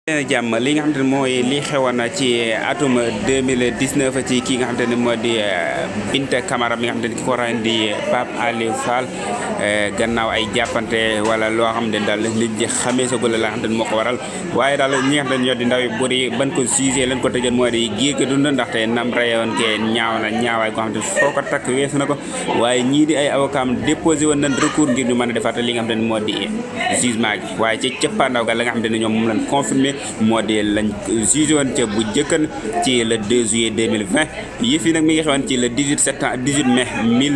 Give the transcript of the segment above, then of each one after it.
jàmm li nga xamante ne mooy li xewoon ci atum 2019 ci kii nga xamante ne moo di Binta Camara mi nga xamante ne ki ko rayn di Pape Aliou Fall gannaaw ay jàppante wala loo xam ne daal nit ñi xamee sa gula la nga xamante ne moo ko waral waaye daal ñi nga xamante ne ñoo di ndaw yi buri ban ko jugé leen ko tëjoon moo di giir gi dund ndaxte nam rayoon ke ñaaw na ñaawaay ko xamante ne foo ko takk weesu na ko waaye ñii di ay avocat am déposé woon nañ recours ngir ñu mën a defaat li nga xamante ne moo di jugement gi waaye ci cëppaandaw ga la nga xamante ne ñoom moom lañ confirmé moo di lañ jugé woon ca bu jëkkan ci le 2 juillet 2020 yëf yi nag mi ngi xewoon ci le 18 septembre 18 mai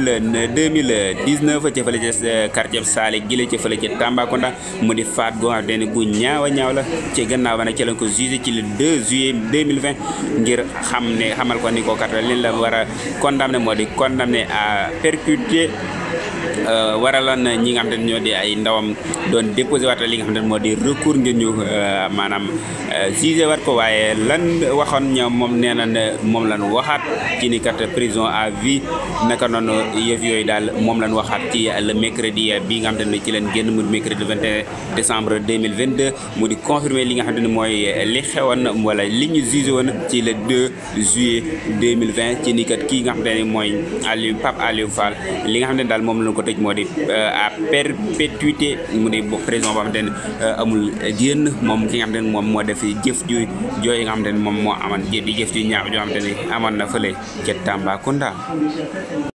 2019 ca fële ca quartier Saali Gile ca fële ca Tambacounda mu di faat goo xam ne gu ñaaw a ñaaw la ci gannaaw ba nag ci lañ ko jugé ci le 2 juillet 2020 ngir xam ne xamal ko ni ko kat leen la war a condamné moo di condamné à perpétuité waraloon ñi nga xam ne ñoo di ay ndawam doon déposé waat li nga xam ne moo di recours ngir ñu maanaam jugé waat ko waaye lan waxoon ñoom moom nee na moom lan waxaat ci ni kat prison à vie naka noonu yëf yooyu daal moom lan waxaat ci le mercredi bi nga xam ne ci leen génn mu mercredi 21 décembre 2022 mu di confirmer li nga xam ne mooy li xewoon wala li ñu jugé woon ci le 2 juillet 2020 ci ni kat kii nga xam ne mooy Aliou Pape Aliou Fall li nga xam ne daal moom lañ ko tëj moo di à perpétuité mu di prison boo xamante ne amul génn moom ki nga xamante ne moom moo def jëf ju jooy nga xamante ne moom moo amoon di jëf ju ñaaw joo xamante ne amoon na fële ca Tambacounda